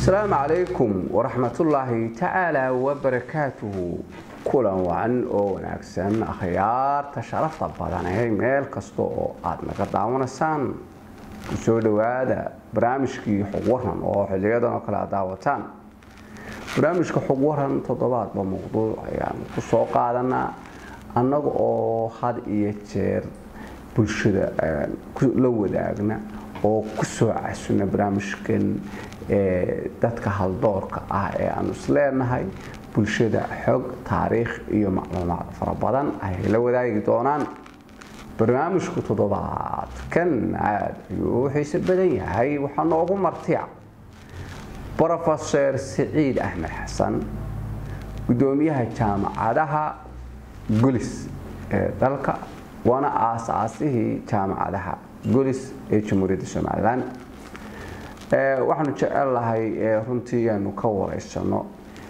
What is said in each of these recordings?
asalaamu calaykum waraxmatullaahi tacaala wabarakaatuhu kulan wacan oo wanaagsan akhyaarta sharafta badanee meel kasta oo aada naga daawanaysaan kusoo dhowaada barnaamijkii xog waran oo xiliyadan oo kale aad daawataan barnaamijka xog waran toddobaadba mawduuc ayaan ku soo qaadanaa annaga oo had iyo jeer bulshada la wadaagna oo kusoo casuna barnaamijkan dadka haldoorka ah ee aanu isleenahay bulshada xog taariikh iyo macluumaad fara badan ayay la wadaagi doonaan barnaamijku toddobaadkan aad ayuu u xiise badan yahay waxaa noogu martiya brofeser siciid axmed xasan gudoomiyaha jaamacadaha gulis ee dalka waana aasaasihii jaamacadaha gulis ee jamhuuriyadda somalilan waxaanu jecel lahay runtii aanu ka wareysano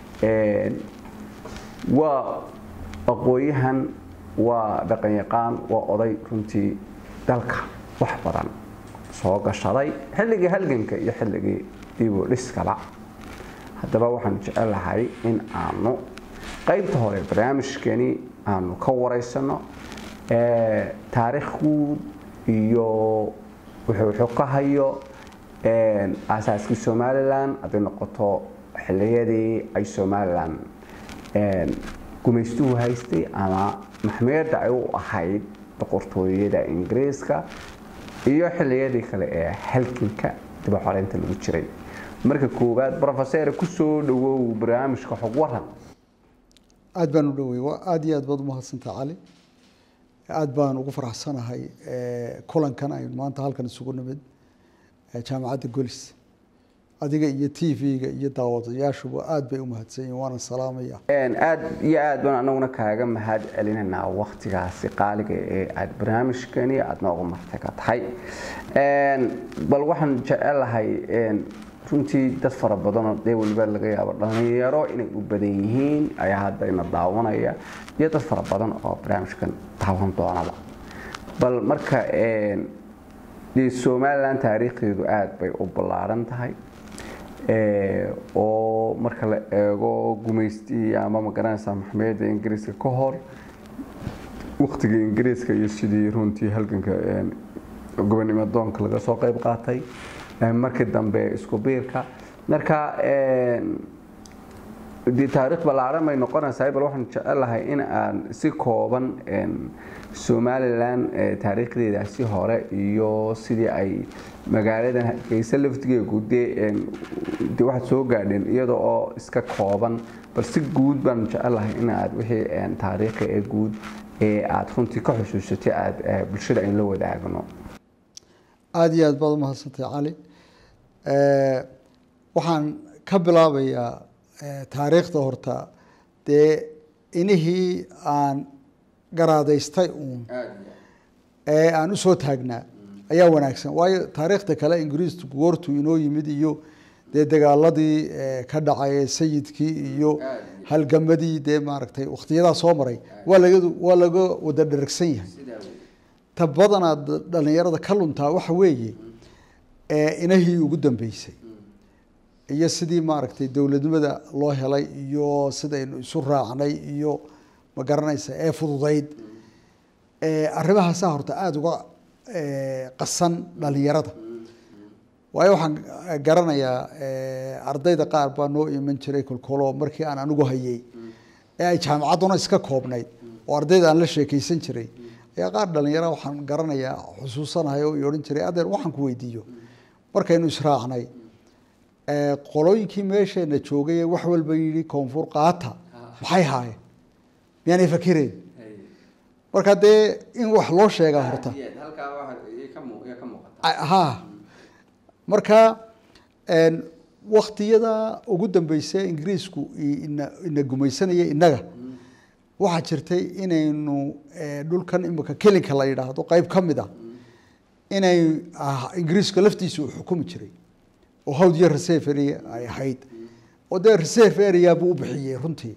waa aqooyahan waa dhaqanyaqaan waa oday runtii dalka wax badan soo gashaday xilligii halganka iyo xilligii dibu dhiskaba haddaba waxaanu jecel lahay in aanu qaybta hore barnaamijkani aanu ka wareysano taariikh guud iyo wuxuu ka hayo aasaaskii somalilan hadday noqoto xiliyadii ay somalilan gumaystuhu haystay ama maxmiyadda ay u ahayd boqortooyada ingiriiska iyo xiliyadii kale ee halganka dibaxoreynta lagu jiray marka koowaad brofeser kusoo dhawow barnaamijka xog waran aada baan u dhowey aada iyo aad baad umahadsantaa cali aada baan ugu faraxsanahay kulankan aynu maanta halkan isugu nimid jaamacadda golis adiga iyo t v-ga iyo daawadayaashuba aada bay umahadsan yihin waana salaamaya aada iyo aad baan anaguna kaaga mahad celinaynaa waktigaasi qaaliga ee aada barnaamijkani aada nooga martaga tahay bal waxaan jecelahay runtii dad fara badanoo dee waliba laga yaabo dhalinyaro inay u badan yihiin ayaa hadda ina daawanaya iyo dad fara badan oo barnaamijkan daawan doonaba bal marka somalilan taariikhdeedu aada bay u ballaaran tahay oo marka la eego gumaystii ama magaranaysa maxmiyadda ingiriiska ka hor waktiga ingiriiska iyo sidii runtii halganka gobonimo doonka laga soo qeyb qaatay markii dambe isku biirka marka dee taariikh ballaaran bay noqonaysaa bal waxaan jecelahay in aan si kooban somalilan taariikhdeedaasi hore iyo sidii ay magaaladan hargeysa laftigeegu dee de waxaad soo gaadheen iyada oo iska kooban bal si guud baan jecelahay in aad wixii taariikhi ee guud ee aada runtii ka xusuusatay aada bulshada aynu la wadaagno aada iyo aad baad umahadsantay cali waxaan ka bilaabayaa taariikhda horta dee inihii aan garaadaystay uun ee aan usoo taagnaa ayaa wanaagsan waayo taariikhda kale ingiriistu goortuu inoo yimid iyo dee dagaaladii ka dhacay ee sayidkii iyo halgamadii dee maaragtay wakhtiyadaa soo maray waa laga waa laga wada dheragsan yahay ta badanaa dhalinyarada ka luntaa waxa weeye inahii ugu dambeysay iyo sidii maaragtay dowladnimada loo helay iyo sidaynu isu raacnay iyo ma garanaysa ee fududayd arrimahaasa horta aada uga qasan dhalinyarada waayo waxaan garanayaa ardayda qaar baa noo iman jiray kolkolo markii aan anigu hayay ee ay jaamacadduna iska koobnayd oo ardayda aan la sheekeysan jiray ayaa qaar dhalinyara waxaan garanayaa xusuusanahay oo i odhan jiray adeer waxaan ku weydiiyo markaynu israacnay qolooyinkii meesheena joogay ee wax walba yidhi koonfur qaata maxay haayeen miyaanay fakireen marka dee in wax loo sheegaa horta ha marka waktiyada ugu dambeysa ingiriisku ina ina gumaysanaya innaga waxaa jirtay inaynu dhulkan imika kelinka la yidhaahdo qeyb ka mid a inay ingiriiska laftiisa uu xukumi jiray oo hawd iyo reserve area ay ahayd oo dee reserve area buu u bixiyey runtii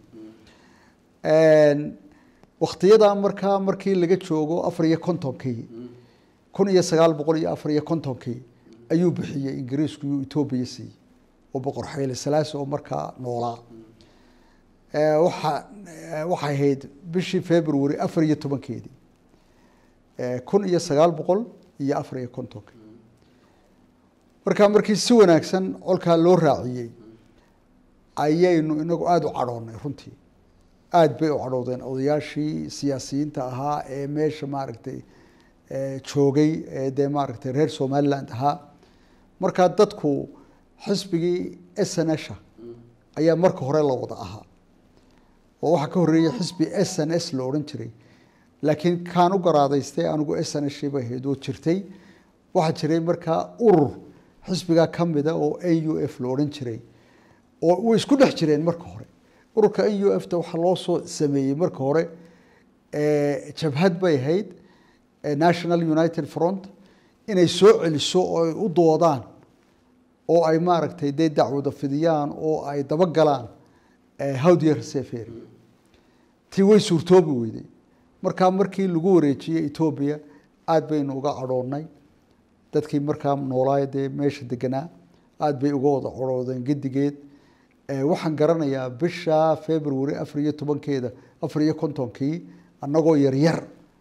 waktiyadaa markaa markii laga joogo afar iyo kontonkii kun iyo sagaal boqol iyo afar iyo kontonkii ayuu bixiyey ingiriisku iyuu etoobiya siiyey oo boqor xayle salaasi oo markaa noolaa waxa waxay ahayd bishii february afar iyo tobankeedii kun iyo sagaal boqol iyo afar iyo kontonka markaa markii si wanaagsan colkaa loo raaciyey ayaynu inagu aada u cadhoonnay runtii aada bay u cadhoodeen odayaashii siyaasiyiinta ahaa ee meesha maaragtay joogay ee dee maaragtay reer somaliland ahaa markaa dadku xisbigii s n s ayaa marka hore la wada ahaa oo waxaa ka horreeyey xisbi s n s la odhan jiray laakiin kaan u garaadaystay anigu s n s bay ahayd oo jirtay waxaa jiray markaa urur xisbigaa ka mida oo n u f la odhan jiray oo way isku dhex jireen marka hore ururka n u f ta waxaa loo soo sameeyey marka hore jabhad bay ahayd national united front inay soo celiso oo ay u doodaan oo ay maaragtay dee dacwada fidiyaan oo ay dabagalaan howdiya resefery tii way suurtoobi weyday markaa markii lagu wareejiyey etoobiya aada baynu uga cadhoonnay dadkii markaa noolaay dee meesha deganaa aada bay uga wada cadhoodeen gedigeed waxaan garanayaa bisha february afar iyo tobankeeda afar iyo kontonkii annagoo yaryar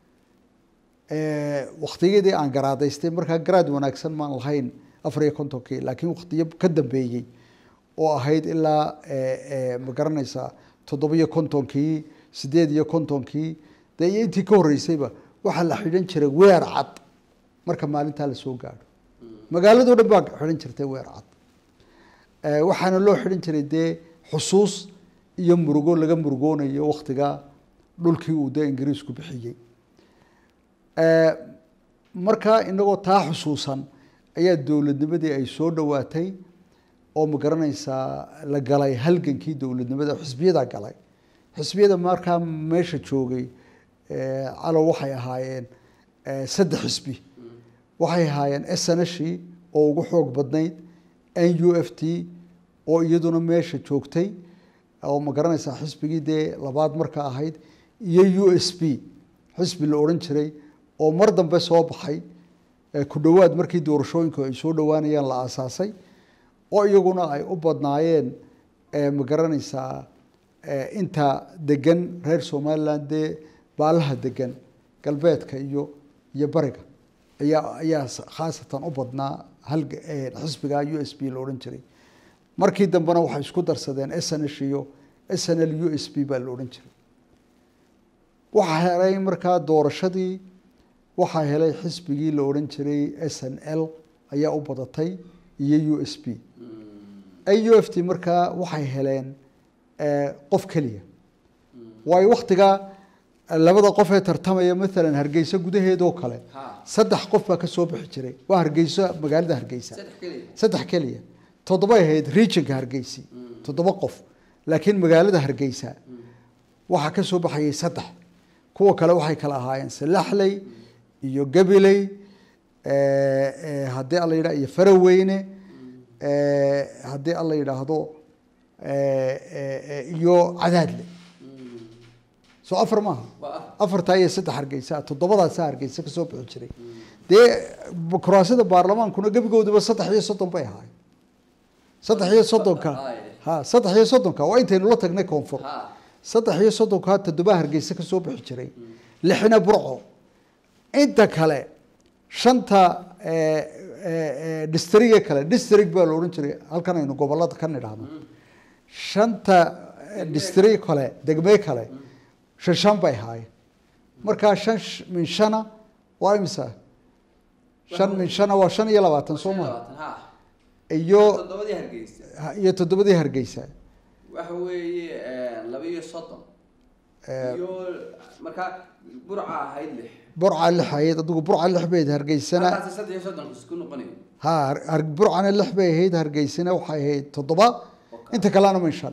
waktiyadii aan garaadaystay markaa garaad wanaagsan maan lahayn afar iyo kontonkii laakiin waktiyo ka dambeeyey oo ahayd ilaa ma garanaysaa toddobiyo kontonkii sideed iyo kontonkii dee iyo intii ka horreysayba waxaa la xidhan jiray weer cad marka maalintaa lasoo gaadho magaaladao dhan baa xidhan jirtay weer cad waxaana loo xidhan jiray dee xusuus iyo murugo laga murugoonayo waktigaa dhulkii uu dee ingiriisku bixiyey markaa inagoo taa xusuusan ayaa dowladnimadii ay soo dhowaatay oo ma garanaysaa la galay halgankii dowladnimada xisbiyada galay xisbiyada markaa meesha joogay calow waxay ahaayeen saddex xisbi waxay ahaayeen s n s oo ugu xoog badnayd n u f t oo iyaduna meesha joogtay oo ma garanaysaa xisbigii dee labaad marka ahayd iyo u s b xisbi la odhan jiray oo mar dambe soo baxay ku dhowaad markii doorashooyinku ay soo dhowaanayaan la aasaasay oo iyaguna ay u badnaayeen ma garanaysaa inta degan reer somaliland dee baalaha degan galbeedka iyo iyo bariga ayaa ayaa khaasatan u badnaa hal xisbiga u s b la odhan jiray markii dambena waxay isku darsadeen s n s iyo s n l u s b baa la odhan jiray waxaa helay markaa doorashadii waxaa helay xisbigii la odhan jiray s n l ayaa u badatay iyo u s b u f t markaa waxay heleen qof keliya waayo waktigaa labada qof ee tartamaya maalan hargeysa gudaheedoo kale saddex qof baa kasoo bixi jiray waa hargeyso magaalada hargeysa saddex keliya toddobay ahayd regionka hargeysi toddoba qof laakiin magaalada hargeysa waxaa kasoo baxayay saddex kuwa kale waxay kala ahaayeen salaxley iyo gabiley haddii alla yidhah iyo faraweyne haddii alla yidhaahdo iyo cadaadle soo afar maaha afartaa iyo saddex hargeysa toddobadaasa hargeysa kasoo bixi jiray dee kuraasida baarlamaankuna gebigooduba saddex iyo soddon bay ahaay saddex iyo soddonka ha saddex iyo soddonka waa intaynu la tagnay koonfur saddex iyo soddonka toddoba hargeysa kasoo bixi jiray lixna burco inta kale shanta distriga kale district baa la odhan jiray halkan aynu gobolada ka nidhaahno shanta distri kale degme kale shan shan bay ahaayeen markaa shan min shana waa imisa shan min shana waa shan iyo labaatan soo maa iyo iyo toddobadii hargeysa waxa weeye laba iyo soddon iyo markaa burca ahayd lix burca lix ahayd adigu burca lix bay ahayd hargeysana markaas saddex iyo soddon isku noqonayo ha har- burcana lix bay ahayd hargeysana waxay ahayd toddoba inta kalena min shan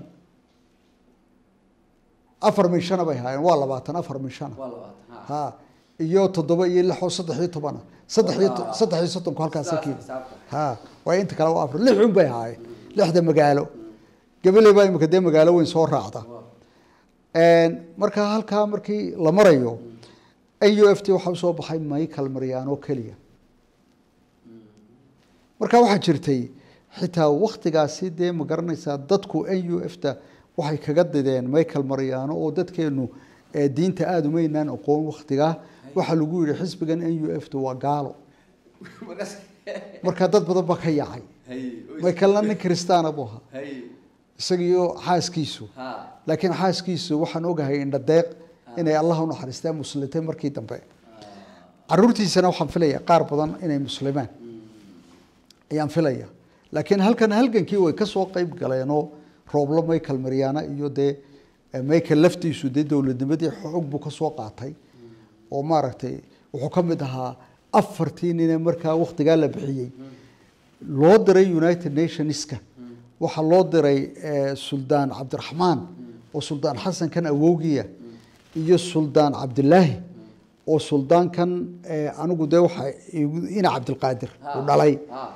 afar min shana bay ahaayeen waa labaatan afar min shana waa labaatan ha ha iyo toddoba iyo lix oo saddex iyo tobana saddex iyo to- saddex iyo soddonku halkaasa Saas keeni xisaabta. ha waayo inta kale waa afar lix un bay ahaayeen lixda magaalo gabaley baa imika dee magaalo weyn soo raacda marka halkaa markii la marayo n u f t waxaa usoo baxay michael mariano keliya marka waxaa jirtay xitaa waktigaasi dee ma garanaysaa dadku n u f ta waxay kaga dideen michael maryaano oo dadkeenu ee diinta aada umaynaan aqoon waktigaa waxaa lagu yihi xisbigan n u f ta waa gaalo marka dad badan baa ka yaacay michaelna nin kristaana buu ahaa isagiiyo xaaskiisu laakiin xaaskiisu waxaan ogahay indhadeeq inay allah unaxariisteen muslimtay markii dambe caruurtiisana waxaan filaya qaar badan inay muslimaan ayaan filaya laakiin halkan halgankii way kasoo qeyb galeenoo rooblo michael maryaana iyo dee michael laftiisu dee dowladnimadii xoog buu kasoo qaatay oo maaragtay wuxuu ka mid ahaa afartii nine markaa waktigaa la bixiyey loo diray united nationska waxaa loo diray suldaan cabdiraxmaan oo suldaan xasankan awowgiya iyo suldaan cabdilaahi oo suldaankan anigu dee waxa ina cabdilqaadir uu dhalay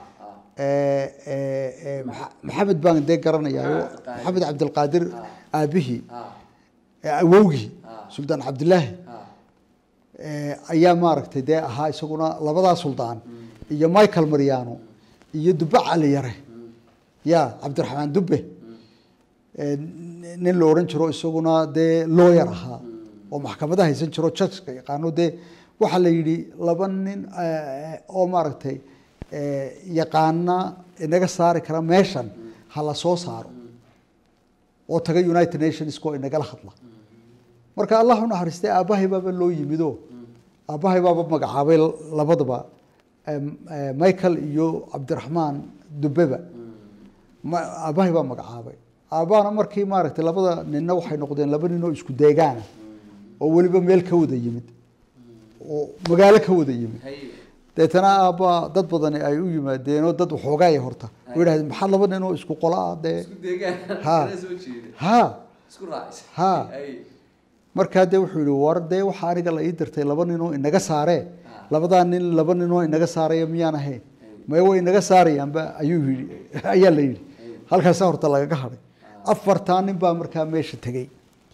maxamed baan dee garanayaayo maxamed cabdilqaadir aabihii awowgii suldaan cabdilaahi ayaa maaragtay dee ahaa isaguna labadaa suldaan iyo michael maryaano iyo dube cali yare ya cabdiraxmaan dube nin la odhan jiro isaguna dee looyar ahaa oo maxkamada haysan jiro judgeka yaqaano dee waxaa la yidhi laba nin oo maaragtay yaqaana inaga saari kara meeshan ha la soo saaro oo taga united nationsk oo inagala hadla marka allah unaxariistay aabbahay baaba loo yimido aabbahay baaba magacaabay labadaba michael iyo cabdiraxmaan dubeba aabbahay baa magacaabay aabbahana markii maaragtay labada ninna waxay noqdeen laba nin oo isku deegaana oo weliba meel ka wada yimid oo magaalo ka wada yimid deetana aabbaa dad badani ay u yimaadeenoo dad waxoogaaya horta oo yidhahdeen maxaa laba nin oo isku qola ah dee ha ha ha markaa dee wuxuu yihi war dee waxaa aniga la ii dirtay laba ninoo inaga saaree labadaa nin laba ninoo inaga saaraya miyaan ahayn maya way inaga saarayaanba ayuu yii ayaa la yidhi halkaasa horta lagaga hadhay afartaa nin baa markaa meesha tegey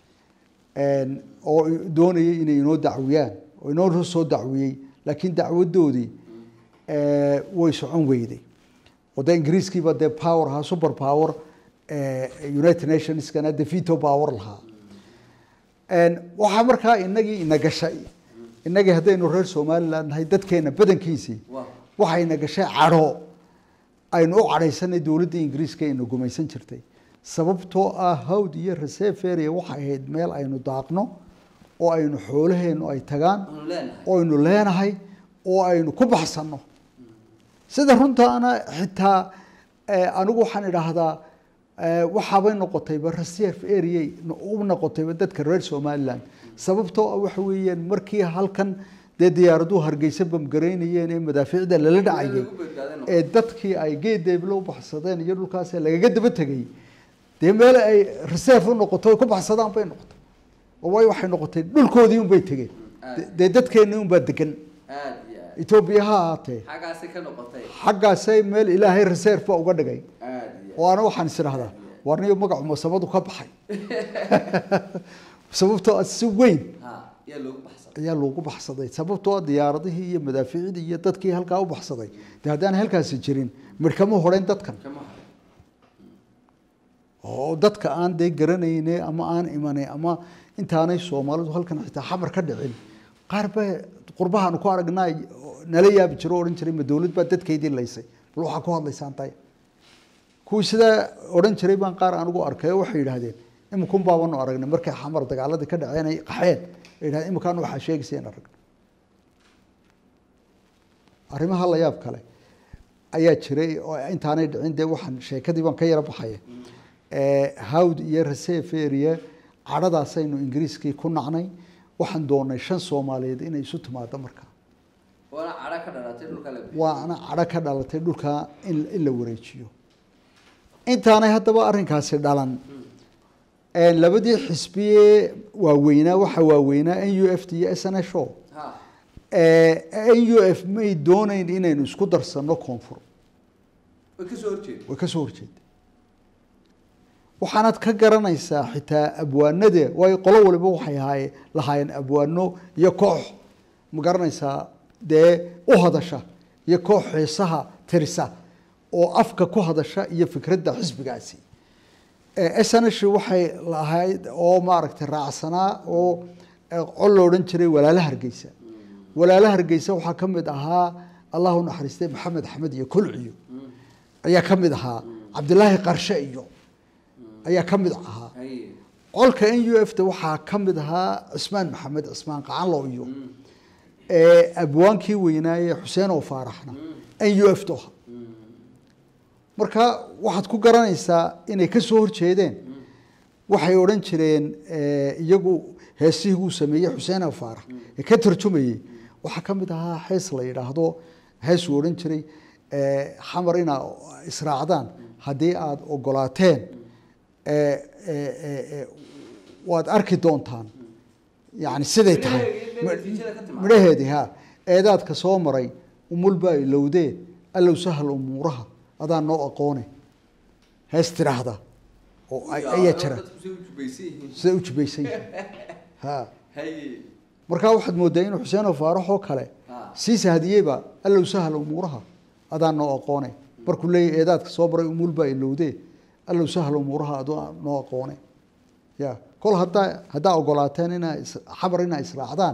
oo doonayay inay inoo dacwiyaan oo inoo soo dacwiyey laakiin dacwadoodii way socon weyday oo dee ingiriiskiiba dee power ahaa super power united nationskana dee veto power lahaa waxaa markaa inagii ina gashay inagii haddaynu reer somaliland nahay dadkeena badankiisii waxay ina gashay cadho aynu u cadhaysanay dowladda ingiriiska ina gumaysan jirtay sababtoo ah hawd iyo reseferia waxay ahayd meel aynu daaqno oo aynu xoolaheenu ay tagaan oo aynu leenahay oo aynu ku baxsanno sida runtaana xitaa anigu waxaan idhaahdaa waxaabay noqotayba reserve area u noqotayba dadka reer somaliland sababtoo ah waxa weeyaan markii halkan dee diyaaraduhu hargeysa bamgaraynayeen ee madaafiicda lala dhacayay ee dadkii ay geedeeblo u baxsadeen iyo dhulkaas lagaga daba tegay dee meel ay reserve u noqoto ay ku baxsadaan bay noqotay oo way waxay noqotay dhulkoodii unbay tegeen dee dadkeennii unbaa degan etoobiya ha ahaatee xaggaasay meel ilaahay reserve ba uga dhigay oo ana waxaan is idhahdaa warniyo magacu masabadu ka baxay sababtoo si weyn ayaa loogu baxsaday sababtoo diyaaradihii iyo madaaficdii iyo dadkii halkaa u baxsaday de haddaan halkaasi jirin midhkama horeyn dadkan oo dadka aan dee garanayne ama aan imanay ama intaanay soomaalidu halkan xitaa xamar ka dhicin qaar ba qurbahaanu ku aragnaa nala yaabi jiro o odhan jiray ma dowlad baa dadkeydii laysay bal waxaa ku hadlaysaan tay kuwii sidaa odhan jiray baan qaar anigu arkay oo waxay yidhaahdeen iminkun baabanu aragnay markay xamar dagaaladii ka dhaceen ay qaxeen ay yidhahdeen iminkaan waxaa sheegaysa in aragno arrimaha la yaab kale ayaa jiray oo intaanay dhicin dee waxaan sheekadii baan ka yara baxaya hawd iyo reseferia cadhadaasaynu ingiriiskii ku nacnay waxaan doonay shan soomaaliyeed inay isu timaado markaa waana cadho ka dhalatay dhulkaa in la wareejiyo intaanay haddaba arrinkaasi dhalan labadii xisbiye waaweynaa waxaa waaweynaa n u f t iyo s n s o n u f may doonayn inaynu isku darsano koonfur way kasoo horjeeda waxaanaad ka garanaysaa xitaa abwaanade waayo qolo waliba waxay ahaayeen lahaayeen abwaano iyo koox ma garanaysaa dee u hadasha iyo koox xiisaha tirisa oo afka ku hadasha iyo fikradda xisbigaasi snsh waxay lahayd oo maaragtay raacsanaa oo col lo odhan jiray walaala hargeysa walaala hargeysa waxaa ka mid ahaa allahu naxariistay maxamed axmed iyo kolciyo ayaa ka mid ahaa cabdilaahi qarshe iyo ayaa ka mid ahaa colka n u f ta waxaa ka mid ahaa cismaan maxamed cismaan qacanlo iyo abwaankii weynaaye xuseen oo faaraxna n u f ta aha marka waxaad ku garanaysaa inay ka soo horjeedeen waxay odhan jireen iyagu heesihii uu sameeyey xuseen oo faarax ee ka tarjumayey waxaa ka mid ahaa hees la yidhaahdo heesuu odhan jiray xamar inaa israacdaan haddii aada ogolaateen waad arki doontaan yani siday tahay midhaheedii ha eedaadka soo maray umulbaa ilowdee allow sahal umuuraha adaa noo aqoone hees tiraahda oo ayaa jira siday u jubaysan yihiin ha markaa waxaad moodaa inuu xuseenoo faarax oo kale siisa hadiyeyba allow sahal umuuraha adaa noo aqoone markuu leeyahy eedaadka soo maray umulbaa ilowdee allow sahal umuuraha adaa noo aqoone ya kol haddaa haddaa ogolaateen inaa xabar inaa israacdaan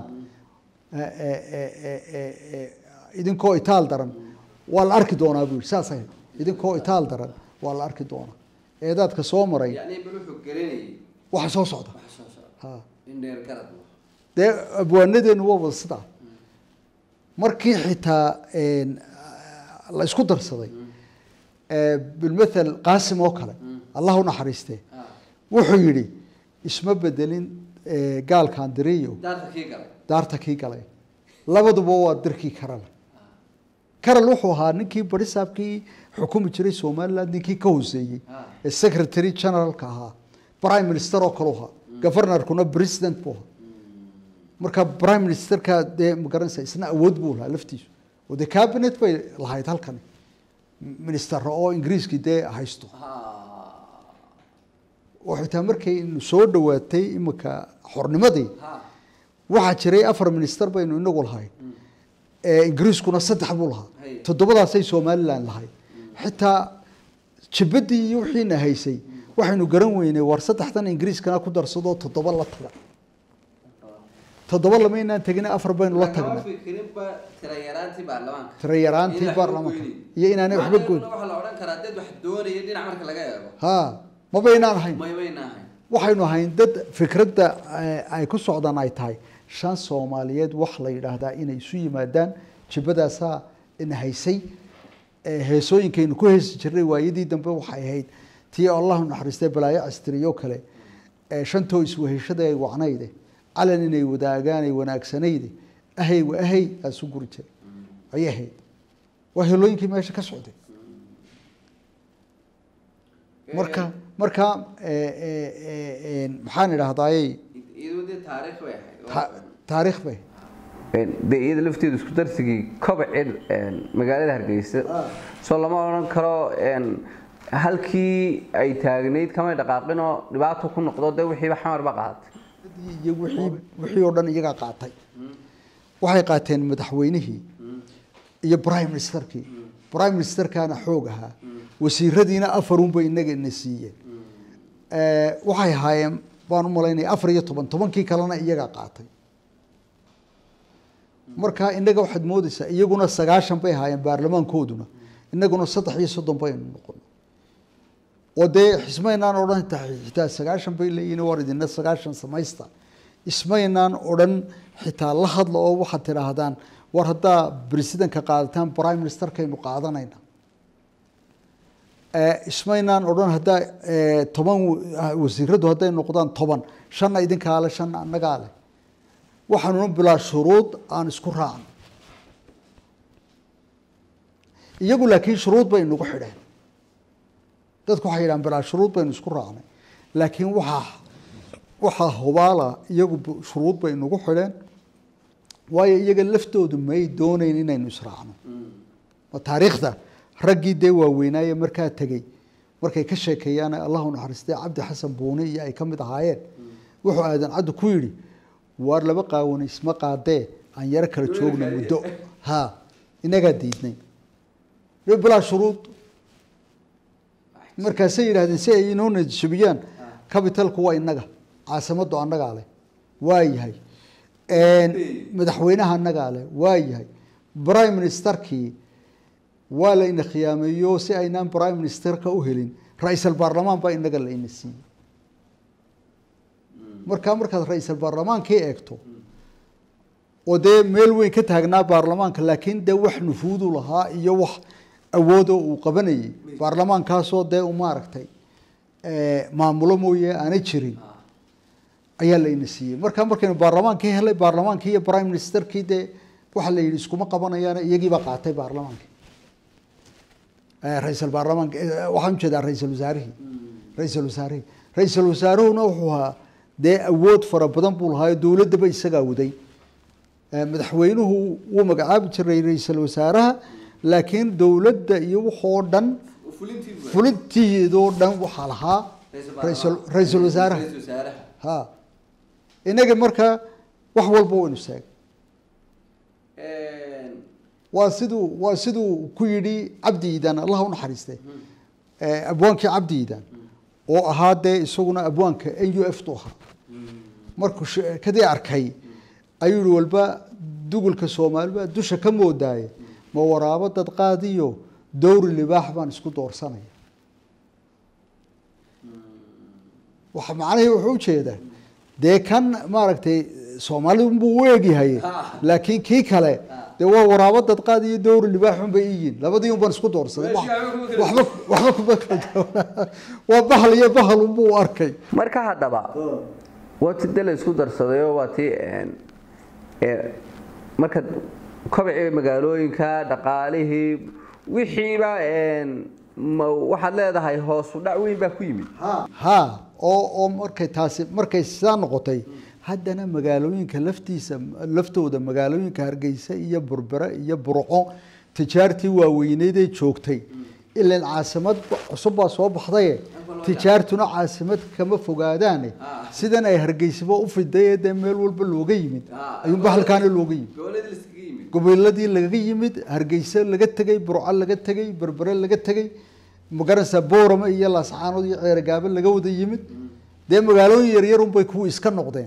idinkoo itaal daran waa la arki doonaa buu yidhi saas ahayd idinkoo itaal daran waa la arki doonaa eedaadka soo maray waxa soo socda ha dee abwaanadeenu waa wada sidaa markii xitaa la isku darsaday bilmathal qaasim oo kale allah u naxariistee wuxuu yidhi isma bedelin gaalkaan diriyo daarta kii galay labaduba waa dirkii karale karal wuxuu ahaa ninkii barisaabkii xukumi jiray somaliland ninkii ka hooseeyey ee secretary generalka ahaa prime minister oo kale ahaa governorkuna president buu ahaa marka prime ministerka dee magaranaysa isna awood buu lahaa laftiisu oo dee cabinet bay lahayd halkani minister oo ingiriiskii dee haysto oo xitaa markay soo dhawaatay imika xornimadii waxaa jiray afar minister baynu inagu lahayn ingiriiskuna saddex buu lahaa toddobadaasay somaliland lahayd xitaa jibadii iyo wixiina haysay waxaynu garan weynay war saddexdan ingiriiskana ku darsadoo toddoba la taga toddoba lamaynaan tegina afar baynu la tagnay tira yaraantii baarlamaanka iyo inaanay waxba goyn ha mabaynaan ahayn waxaynu ahayn dad fikradda ay ku socdaan ay tahay shan soomaaliyeed wax la yidhaahdaa inay isu yimaadaan jibadaasaa ina haysay heesooyinkaynu ku heesi jirnay waayadii dambe waxay ahayd tii allahu naxariistay balaayo castriyoo kale shantoo isweheshada ay wacnayde calan inay wadaagaan ay wanaagsanayde ahay wa ahay aasu guri jiray ayay ahayd waa helooyinkii meesha ka socday marka marka maxaan idhahdaayey taariikh bay dee iyada lafteedu isku darsigii kobcin magaalada hargeysa soo lama odhan karo halkii ay taagnayd kamay dhaqaaqinoo dhibaato ku noqdo dee wixiiba xamarba qaadatay iyo wixii wixii oo dhan iyagaa qaatay waxay qaateen madaxweynihii iyo prime ministerkii prime ministerkaana xoog ahaa wasiiradiina afarunbay inaga ina siiyeen waxay ahaayeen baan u malaynaya afar iyo toban tobankii kalena iyagaa qaatay marka inaga waxaad moodeysaa iyaguna sagaashan bay ahaayeen baarlamaankooduna inaguna saddex iyo soddon baynu noqon oo dee xismaynaan odhan xitaa sagaashan bay leeyihin war idina sagaashan samaysta ismaynaan odhan xitaa la hadla oo waxaad tidhaahdaan war haddaa presidentka qaadataan prime ministerkaynu qaadanayna ismaynaan odhan haddaa toban wasiiradu hadday noqdaan toban shanna idinkaa le shanna annagaa leh waxaanuna bilaa shuruud aan isku raacno iyagu laakiin shuruud bay nagu xidheen dadku waxay yidhahan bilaa shuruud baynu isku raacnay laakiin waxaa waxaa hubaala iyagu shuruud bay nagu xidheen waayo iyaga laftoodu may doonayn inaynu israacno taariikhda raggii dee waaweynaaye markaa tegey markay ka sheekeeyaan allahu naxariistay cabdi xasan buuni iyo ay ka mid ahaayeen wuxuu aadan caddu ku yidhi waar laba qaawani isma qaadee aan yaro kala joogna muddo ha inagaa diidnay bilaa shuruud markaasay yidhahdeen si ay inoo najabiyaan capitalku waa inaga caasimaddu annagaa leh waa yahay madaxweynaha annagaa leh waa yahay prime ministerkii waa la ina khiyaameeyo si aynaan prime ministerka u helin ra-iisal baarlamaan baa inaga la ina siiyey markaa markaad ra-iisal baarlamaankii eegto oo dee meel weyn ka taagnaa baarlamaanka laakiin dee wax nufuudu lahaa iyo wax awoodoo uu qabanayay baarlamaankaasoo dee u maaragtay maamulo mooye aanay jirin ayaa la ina siiyey markaa markaynu baarlamaankii helay baarlamaankii iyo prime ministerkii dee waxaa la yidhi iskuma qabanayaan iyagiibaa qaatay baarlamaankii ra-iisal baarlamaanka waxaan ujeedaa ra-iisal wasaarihii ra-iisal wasaarihii ra-iisal wasaaruhuna wuxuu ahaa dee awood fara badan buu lahaayo dowladdaba isagaa waday madaxweynuhu wuu magacaabi jiray ra-iisal wasaaraha laakiin dowladda iyo waxoo dhan fulintiidoo dhan waxaa lahaa raisal ra-iisal wasaaraha ha inaga markaa wax walba waynu sheegay waa siduu waa siduu ku yidhi cabdi iidaan allah u naxariiste abwaankii cabdi iidaan oo ahaa dee isaguna abwaanka n u f tu ahaa markuu kadii arkay ayuu yihi walba dugulka soomaaliba dusha ka moodaaye ma waraabo dad qaadiyo dowri libaax baan isku doorsanaya waxa macnahii wuxuu ujeedaa dee kan maaragtay soomaalidu buu u egyahay laakiin kii kale dee waa waraabo dad qaad iyo dowri libaaxun bay iyiin labadii un baan isku doorsaday waxba waxba kuma kala waa bahal iyo bahal unbuu u arkay marka haddaba waa ti de la isku darsadayoo waa ti marka kobcii magaalooyinka dhaqaalihii wixiiba waxaad leedahay hoosu dhac weyn baa ku yimid ha oo oo markay taasi markay sidaa noqotay haddana magaalooyinka laftiisa laftooda magaalooyinka hargeysa iyo burbere iyo burco tijaartii waaweyneydee joogtay ilan caasimad cusub baa soo baxdaye tijaartuna caasimad kama fogaadaane sidan ay hargeysaba u fidaye dee meel walba looga yimid ayuunba halkaana looga yimid goboladii laga yimid hargeysa laga tegey burco laga tegey berbere laga tegey magaranaysaa boorama iyo laascaanood iyo ceergaabo laga wada yimid dee magaalooyin yaryar unbay kuwa iska noqdeen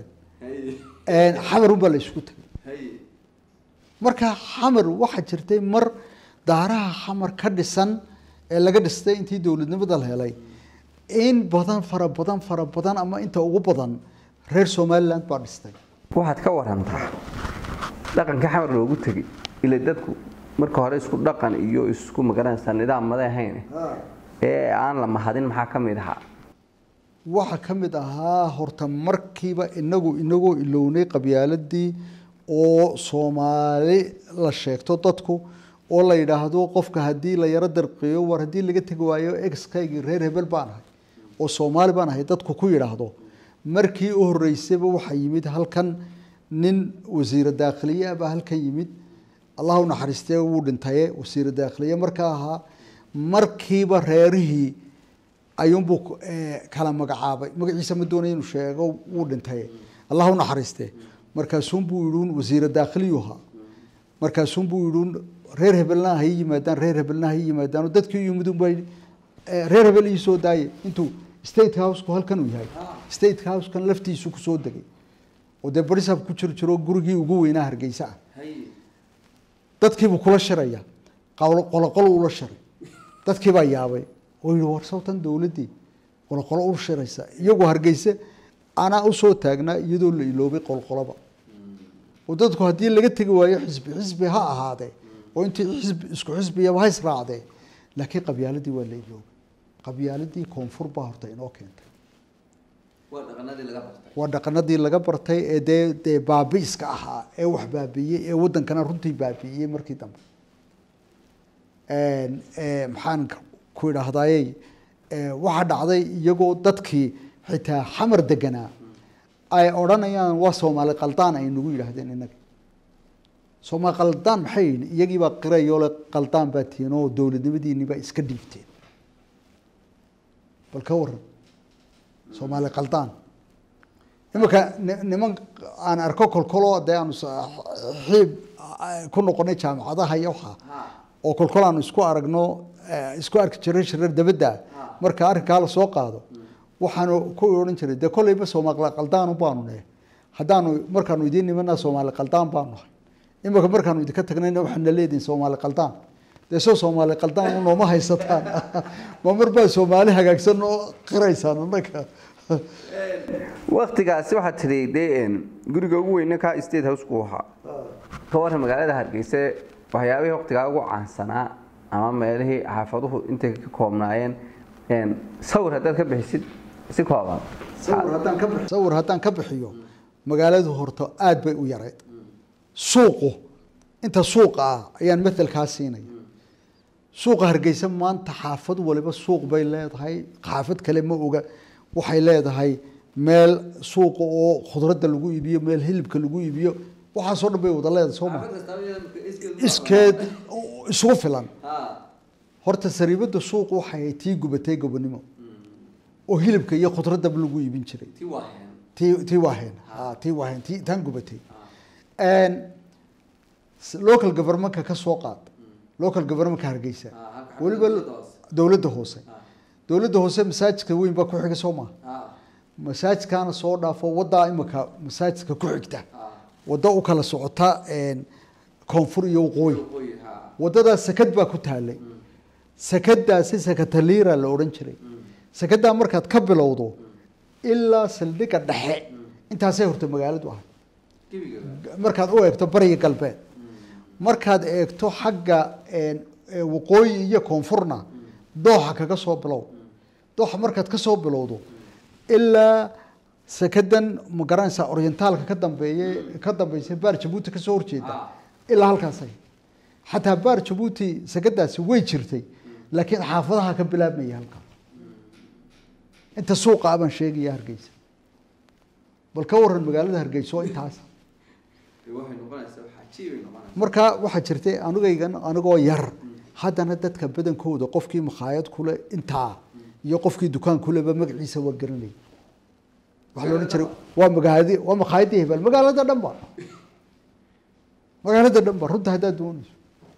xamar unbaa la isku tegay marka xamar waxaa jirtay mar daaraha xamar ka dhisan ee laga dhistay intii dowladnimada la helay in badan fara badan fara badan ama inta ugu badan reer somaliland baa dhistay waxaad ka warantaa dhaqanka xamar loogu tegay ila dadku marka hore isku dhaqan iyo isku magaranaysaa nidaam maday ahayn ee aan la mahadin maxaa ka mid ahaa waxaa ka mid ahaa horta markiiba inagu inagoo ilownay qabyaaladii oo soomaali la sheegto dadku oo la yidhaahdo qofka haddii la yaro darqiyo war haddii laga tegi waayo exkaygii reer hebel baan ahay oo soomaali baan ahay dadku ku yidhaahdo markii u horreysayba waxaa yimid halkan nin wasiira daakhiliye ah baa halkan yimid allah u naxariistee wuu dhintaye wasiira daakhiliye markaa ahaa markiiba reerihii ayuunbuu kala magacaabay magaciisa ma doonaya inuu sheego wuu dhintaye allah u naxariistee markaasuunbuu yidhuun wasiira daakhiliyuha markaasuunbuu yidhuun reer hebelna hay yimaadaan reer hebelna hay yimaadaan dadkii yimid unbaa reer hebel ii soo daaye intuu state housku halkan uu yahay state housekan laftiisu kusoo degay oo dee barisab ku jir jiro gurigii ugu weynaa hargeysa ah dadkiibuu kula shiraya qoloqolo ula shiray dadkiibaa yaabay oo yihi war sawtan dowladdii qoloqolo u shiraysa iyagoo hargeysa anaa usoo taagnaa iyadoo la iloobay qolqoloba oo dadku haddii laga tegi waayo xisbi xisbi ha ahaadee oo intii xisbi isku xisbiyaba ha israacdee laakiin qabyaaladii waa la iloobay qabyaaladii koonfur baa horta inoo keentay waa dhaqanadii laga bartay ee dee dee baabiiska ahaa ee wax baabiiyey ee wadankana runtii baabiiyey markii dambe maxaan ku idhaahdayey waxaa dhacday iyagoo dadkii xitaa xamar deganaa ay odhanayaan waa soomaali qaldaan ay nagu yidhaahdeen inaga soomaali qaldaan maxay yihin iyagiibaa qirayoole qaldaan baa tihiin oo dowladnimadiinibaa iska dhiibteen bal ka waran soomaali qaldaan imanka niman aan arko kolkolo dee aanu xiib ku noqonay jaamacadaha iyo waxaa oo kolkol aanu isku aragno eh, isku arki jiray shirar dabadda marka arrinkaa la soo qaado waxaanu ku odhan jiray dee kolleyba soomaali qaldaan baanu nahay haddaanu markaanu idiin nimanaa soomaali qaldaan baanu nahay imika markaanu idinka tagnayna waxaana leedihin soomaali qaldaan dee soo soomaali qaldaan nooma haysataan ma mar baa soomaali hagaagsan oo qiraysaan annaga waktigaasi waxaad tidhi dee een, guriga ugu weyne ka state house-ku ahaa ka waran magaalada hargeysa waxyaabihii waktigaa ugu caansanaa ama meelihii xaafaduhu intay ka koobnaayeen een, sawir haddaad ka bixisid si kooban sawir haddaan ka bix- sawir haddaan ka bixiyo magaaladu horta aad bay u yareyd suuqu inta suuqa ah ayaan matalkaa siinaya suuqa hargeysa maanta xaafad waliba suuq bay leedahay xaafad kale ma oga waxay leedahay meel suuqa oo khudradda lagu iibiyo meel hilibka lagu iibiyo waxaasoo dhan bay wada leedahay soo ma iskeed isugu filan horta sariibada suuqu waxay ahayd tii gubatay gobonimo oo hilibka iyo khudradaba lagu iibin jiray tii tii waaheen ha tii waaheen tii tan gubatay een s- local governmentka ka soo qaad local governmentka hargeysa halka- weliba dowladda hoose. dowladda hoose dowladda hoose masaajidka weyn baa ku xiga soo maha masaajidkaana soo dhaafo wadaa imika masaajidka ku xigta waddo u kala socota een, koonfur iyo waqooyi wadadaas sakad baa ku taalay sakadaasi sakataliira la odhan jiray sakadaa markaad ka bilowdo ilaa saldhigga dhexe intaasay horta magaaladu ahay markaad u eegto bariga galbeed markaad eegto xagga een, ee, waqooyi iyo koonfurna dooxa kaga soo bilow dooxa markaad ka soo bilowdo ilaa sakadan ma garanaysaa orientaalka ka dambeeye ka dambeysay baar jabuuti kasoo horjeeda ilaa halkaasay xataa baar jabuuti sakadaasi way jirtay laakiin xaafadaha ka bilaabmaya halkaa inta suuqa abaan sheegaya hargeysa bal ka waran magaalada hargeysa oo intaas marka waxaa jirtay anigaygan anigoo yar haddana dadka badankooda qofkii makhaayad kule intaa iyo qofkii dukaan kuleba magaciisa waa garanay waxaa la odhan jiray waa magaadi waa makhaayadii hebel magaalada dhan ba magaalada dhan ba runta haddaad doonayso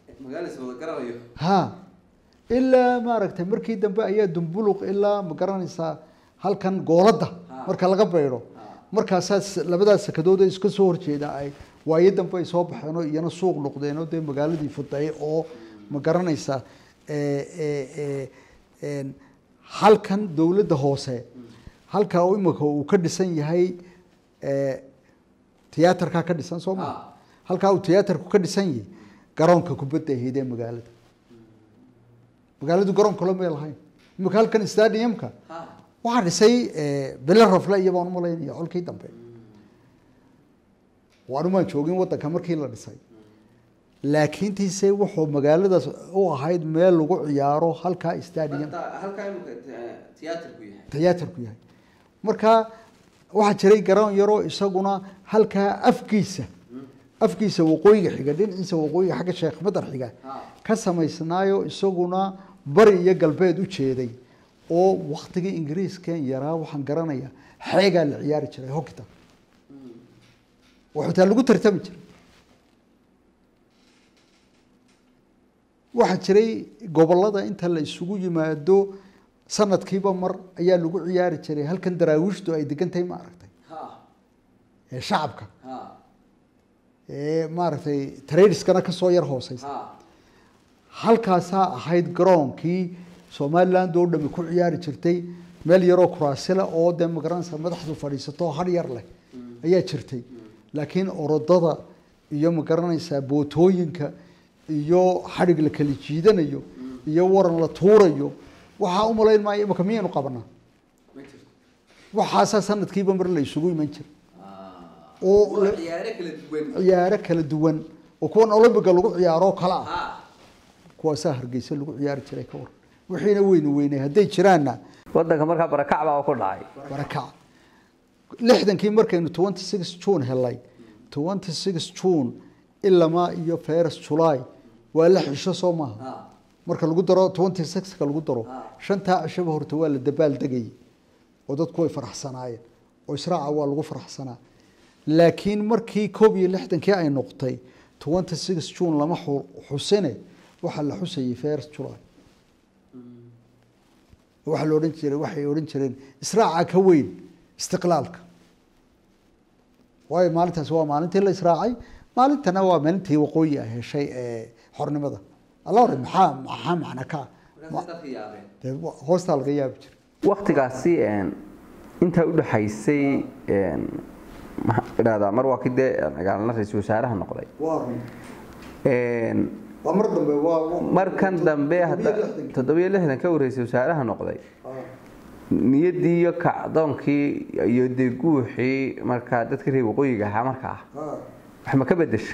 ha ilaa maaragtay markii dambe ayaa dumbuluq ilaa ma garanaysaa halkan gooladda marka laga beydho markaasaa s- labadaas sakadood ee iska soo horjeeda ay waayo dambe ay soo baxeenoo iyana suuq noqdeenoo dee magaaladii fuday oo ma garanaysaa ee, ee, ee, een, halkan dowladda hoose halka uu imika uu ka dhisan yahay ee, tiyaatarkaa ka dhisan soo maa halkaa uu tiyaatarku ka dhisan yahay garoonka kubadda ahayd ee magaalada magaaladu garoon kale may lahayn imika halkan stadiumka waxaa dhisay bele rafle iyo baan umalaynaya colkii dambe waanumaan joogin wadanka markii la dhisay laakiintiise wuxuu magaaladaas u ahayd meel lagu ciyaaro halkaa stadium tiyaatarku yahay marka waxaa jiray garoon yaroo isaguna halkaa afkiisa afkiisa waqooyiga xiga dhinaciisa waqooyiga xagga sheekh madar xiga ka samaysnaayo isaguna bari iyo galbeed u jeeday oo waktigii ingiriiskan yaraa waxaan garanaya xeegaa la ciyaari jiray hokita oo xitaa lagu tartami jiray waxaa jiray gobolada inta la isugu yimaado sanadkiiba mar ayaa lagu ciyaari jiray halkan daraawiishtu ay degan tahay ma aragtay ee shacabka ee maaragtay tradiskana kasoo yar hooseysa halkaasaa ahayd garoonkii somaliland oo dhami ku ciyaari jirtay meel yaroo kuraasile oo dee magaranaysa madaxdu fadhiisato har yar leh ayaa jirtay laakiin orodada iyo magaranaysaa bootooyinka iyo xadhig la kala jiidanayo iyo waran la tuurayo waxaa u malayn maayo imika miyaynu qabanaa waxaasaa sanadkiiba mar la isugu iman jiray oo la- ciyaaro kala duwan oo kuwan olombiga lagu ciyaaroo kale ah kuwaasaa hargeysa lagu ciyaari jiray ka waran wixiina weynu weynay hadday jiraanna wadanka markaa barakac baa ku dhacay barakac lixdankii markaynu twenty six june helay twenty six june ilamaa iyo first july waa la xisho soo maaha marka lagu daro twenty sixka lagu daro shantaa cishaba horta waa la dabaal degayay oo dadku way faraxsanaayeen oo israaca waa lagu faraxsanaa laakiin markii koob iyo lixdankii ay noqotay twenty six june lama xu- xusine waxaa la xusayay first july waxaa la odhan jiray waxay odhan jireen israaca ka weyn istiqlaalka waayo maalintaasi waa maalintii la israacay maalintana waa maalintii waqooyi ay heshay ee xornimada alla hore maxaa maxaa macna ka dee hoostaa laga yaabi jiray waktigaasi intaa udhaxaysay maxaan idhahdaa mar waa kii dee magaalana ra-iisul wasaaraha noqday waa run waa mar dambe waa markan dambe hadda toddobiyo lixdan ka warreysay wasaaraha noqday niyaddii iyo kacdoonkii iyo dee guuxii markaa dadka reer waqooyiga ahaa markaa wax ma ka bedesha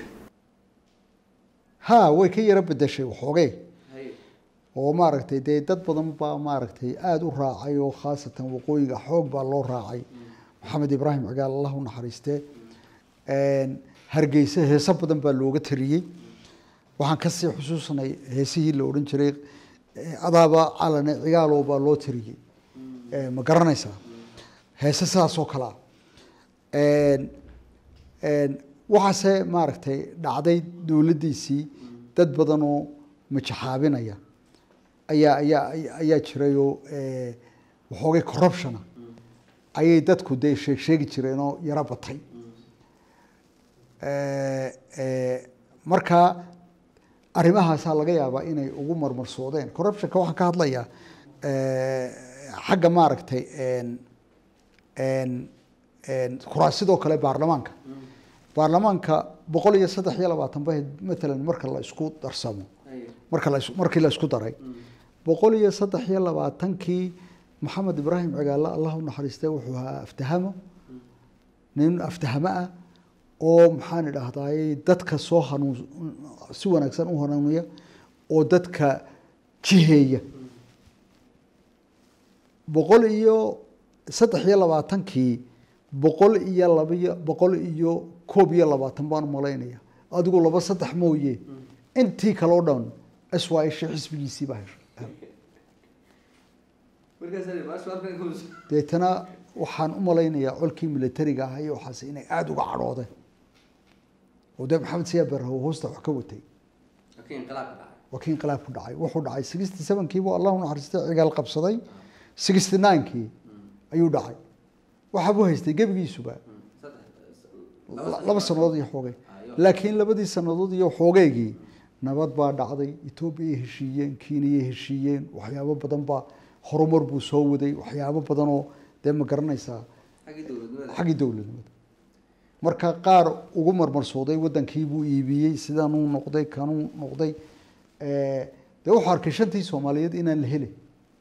ha way ka yaro bedeshay waxoogee oo maaragtay dee dad badan baa maaragtay aada u raacay oo khaasatan waqooyiga xoog baa loo raacay maxamed ibraahim cigaal allah u naxariistee hargeysa heeso badan baa looga tariyey waxaan kasii xusuusnay heesihii la odhan jiray adaaba calane cigaalow baa loo tariyey ma garanaysaa heese sidaas oo kalea waxaase maaragtay dhacday dowladdiisii dad badanoo majaxaabinaya ayaa ayaa ayaa jirayoo waxoogay corruptiona ayay dadku dee sheeg sheegi jireenoo yaro batay marka arrimahaasaa laga yaabaa inay ugu marmarsoodeen corruptionka waxaan ka hadlayaa xagga maaragtay kuraasidoo kale baarlamaanka baarlamaanka boqol iyo saddex iyo labaatan ba matalan marka la isku darsamo marka la markii la isku daray boqol iyo saddex iyo labaatankii maxamed ibraahim cigaale allah u naxariistay wuxuu ahaa aftahamo nin aftahamo ah oo maxaan idhahdayy dadka soo hanuun si wanaagsan u hanuuniya oo dadka jiheeya boqol iyo saddex iyo labaatankii boqol iyo labaiyo boqol iyo koob iyo labaatan baan umalaynaya adigu laba saddex mooye intii kaleo dhan s y sh xisbigiisii baa heshay deetana waxaan u malaynayaa colkii militariga ahaa iyo waxaas inay aada uga cadhoodeen oo dee maxamed siyaa barraho hoosta wax ka watay waa kii inqilaab ku dhacay wuxuu dhacay sixty sevenkii buu allah u naxariistay cigaal qabsaday sixty ninekii ayuu dhacay waxaa buu haystay gebigiisuba laba sanadood iyo xoogay laakiin labadii sanadood iyo xoogeygii nabad baa dhacday etoobiyay heshiiyeen kenyay heshiiyeen waxyaabo badan baa horumar buu soo waday waxyaabo badan oo dee ma garanaysaa xaggii dowladnimada marka qaar ugu marmarsooday wadankii buu iibiyey sidanuu noqday kanuu noqday dee wuxuu arkay shantii soomaaliyeed inaan la helin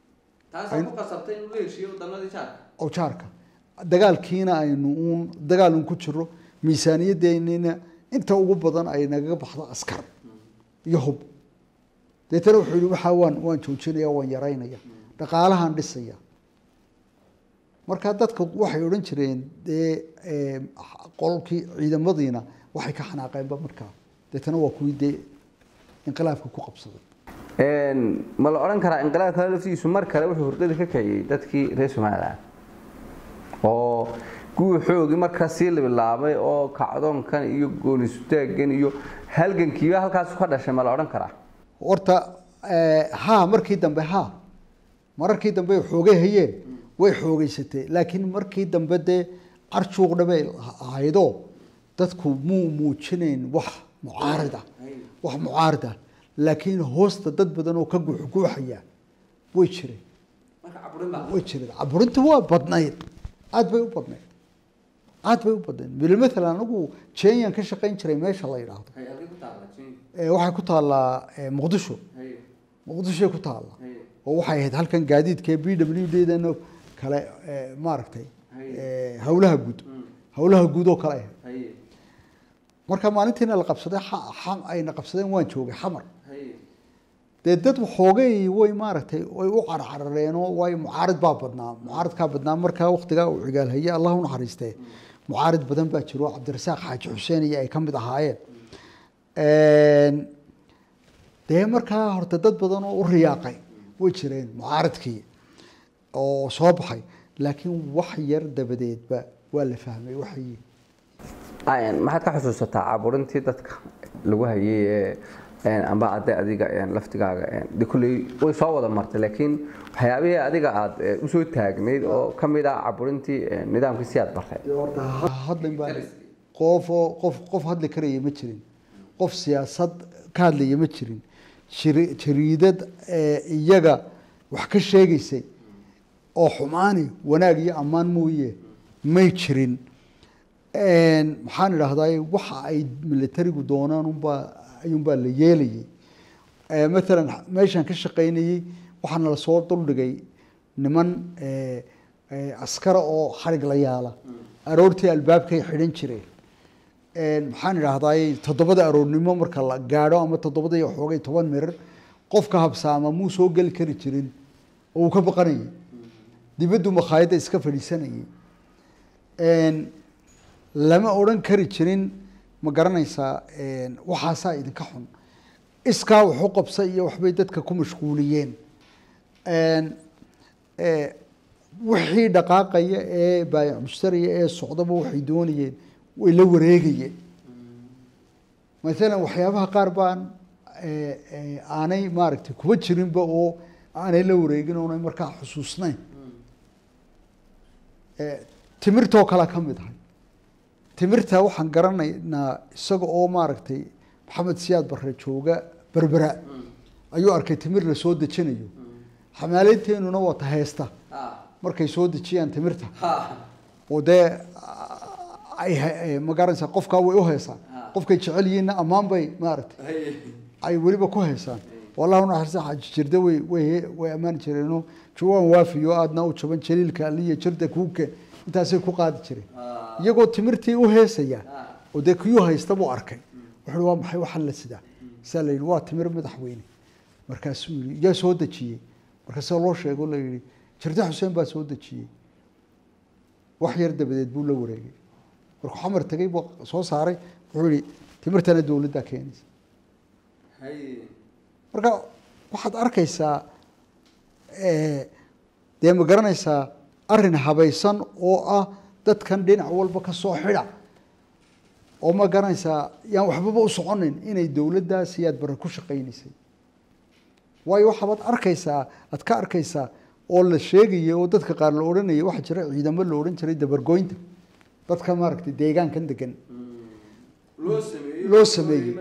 oo jaarka dagaalkiina aynu uun dagaal un ku jiro miisaaniyadeennina inta ugu badan ay nagaga baxdo askar iyo hub deetana wuxuu yihi waxaa waan waan joojinaya waan yaraynaya dhaqaalahan dhisaya marka dadka waxay odhan jireen dee qolkii ciidamadiina waxay ka xanaaqeenba markaa deetana waa kuwii dee inqilaabka ku qabsaday ma la odhan karaa inqilaabka laftiisu mar kale wuxuu hurdada ka kiciyey dadkii reer somalilan oo guuxoogii markaa sii labilaabay oo kacdoonkan iyo goonisutaagan iyo halgankiiba halkaas ka dhashay ma la odhan karaa horta ha markii dambe ha mararkii dambe xoogay hayeen way xoogeysatee laakiin markii dambe dee carjuuqdha bay ahaydo dadku muu muujinayn wax mucaarida wax mucaarida laakiin hoosta dad badan oo ka guuxguuxaya way jireen way jireen caburinta waa badnayd aad bay u badnayd aad bay u badnayd bil mathalan anigu jenyan ka shaqayn jiray meesha la yidhaahdo waxay ku taallaa muqdisho muqdishoy ku taalla oo waxay ahayd halkan gaadiidka b w d dan kale maaragtay hawlaha guud hawlaha guud oo kale ahayd marka maalintiina la qabsaday ayna qabsadeen waan joogay xamar dee dad xoogay way maaragtay way u carcarareenoo waayo mucaarid baa badnaa mucaaridkaa badnaa markaa waktigaa uu cigaal haye allah u naxariistee mucaarid badan baa jiro cabdirasaaq xaaji xuseen iyo ay ka mid ahaayeen dee markaa horta dad badan oo u riyaaqay way jireen mucaaridkii oo soo baxay laakiin wax yar dabadeedba waa la fahmay waxay maxaad ka xusuusataa caburintii dadka lagu hayay ee amba ade adiga laftigaaga de kulley way soo wada martay laakiin waxyaabihii adiga aad usoo taagnayd oo ka mid ah caburintii nidaamkii si aad bartay hadlin baa qofoo qof qof hadli karaya ma jirin qof siyaasad ka hadlaya ma jirin jiri- jariidad iyaga wax ka sheegaysay oo xumaani wanaag iyo ammaan mooye may jirin maxaan idhaahdaa waxa ay militarigu doonaan unbaa ayuunbaa la yeelayay maalan meeshaan ka shaqaynayey waxaana lasoo duldhigay niman askara oo xarig la yaala aroortii albaabkay xidhan jireen maxaan idhaahdaa toddobada aroornimo marka la gaadho ama toddobada iyo xoogay toban mirir qofka habsaama muu soo geli kari jirin oo uu ka baqanayay dibaddu makhaayadda iska fadhiisanayay lama odhan kari jirin ma garanaysaa waxaasaa idinka xun iskaa waxu qabsa iyo waxbay dadka ku mashquuliyeen wixii dhaqaaqaya ee baayac mushtariya ee socdaba waxay doonayeen way la wareegayeen maalan waxyaabaha qaar baan aanay maaragtay kuba jirinba oo aanay la wareegin oonay markaa xusuusnayn timirtoo kale ka mid ahay timirta waxaan garanaynaa isaga oo maaragtay maxamed siyaad barre jooga berbera ayuu arkay timir la soo dejinayo xamaaleynteenuna waata heesta markay soo dejiyaan timirta oo dee ay ma garanaysaa qofkaa way u heesaan qofkay jecel yihiinna ammaan bay maaragtay ay weliba ku heesaan wallahu naxariista xaaji jirda way way way ammaani jireenoo jawaan waafiyo aadna u jaban jaliilka aliya jirda kuuke intaasay ku qaadi jireen iyagoo timirtii u heesaya oo dee kiyuu haysta buu arkay wuxuu waa maxay waxaan la sidaa saa la yidhi waa timir madaxweyne markaasuu yidhi yaa soo dejiyey markaasaa loo sheego la yidhi jirde xuseen baa soo dejiyey wax yar dabadeed buu la wareegay markuu xamar tegay buu soo saaray wuxuu yihi timirtana dowladdaa keenaysa marka waxaad arkaysaa dee ma garanaysaa arrin habaysan oo ah dadkan dhinac walba ka soo xidha oo ma garanaysaa yaan waxbaba u soconin inay dowladdaas iyaad bare ku shaqaynaysay waayo waxaabaad arkaysaa aad ka arkaysaa oo la sheegaya oo dadka qaar la odhanaya waxaa jira ciidamo la odhan jiray dabargoynta dadka maaragtay deegaankan degan loo sameeyey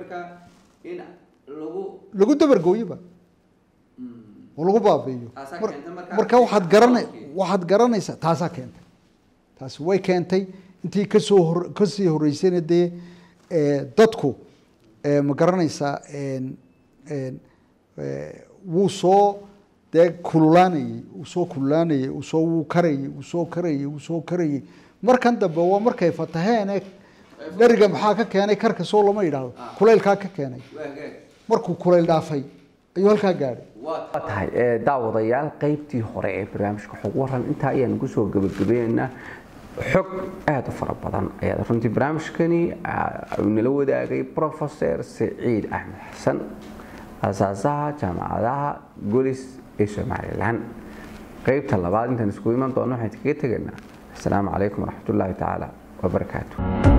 lagu dabargooyeba oo lagu baabi'iyo marka waxaad garana waxaad garanaysaa taasaa keentay taasi way keentay intii kasoo hor kasii horeysayna dee dadku ma garanaysaa wuu soo dee kululaanayey uu soo kululaanayey uu soo wuu karayey uu soo karayey uu soo karayey markan dambe waa markay fataheene dheriga maxaa ka keenay karka soo lama yidhaahdo kulaylkaa ka keenay markuu kulayl dhaafay ayuu halkaa gaadhay waa tahay daawadayaal qaybtii hore ee barnaamijka xog waran intaa ayaan ugu soo gabagabaynaynaa xog aada u fara badan ayaa runtii barnaamijkani nala wadaagay professor saciid axmed xasan asaasaha jaamacadaha golis ee somalilan qaybta labaad intaan iskugu iman doono waxaan kaga tegaynaa asalaamu calaykum waraxmatullaahi tacaala wabarakaatu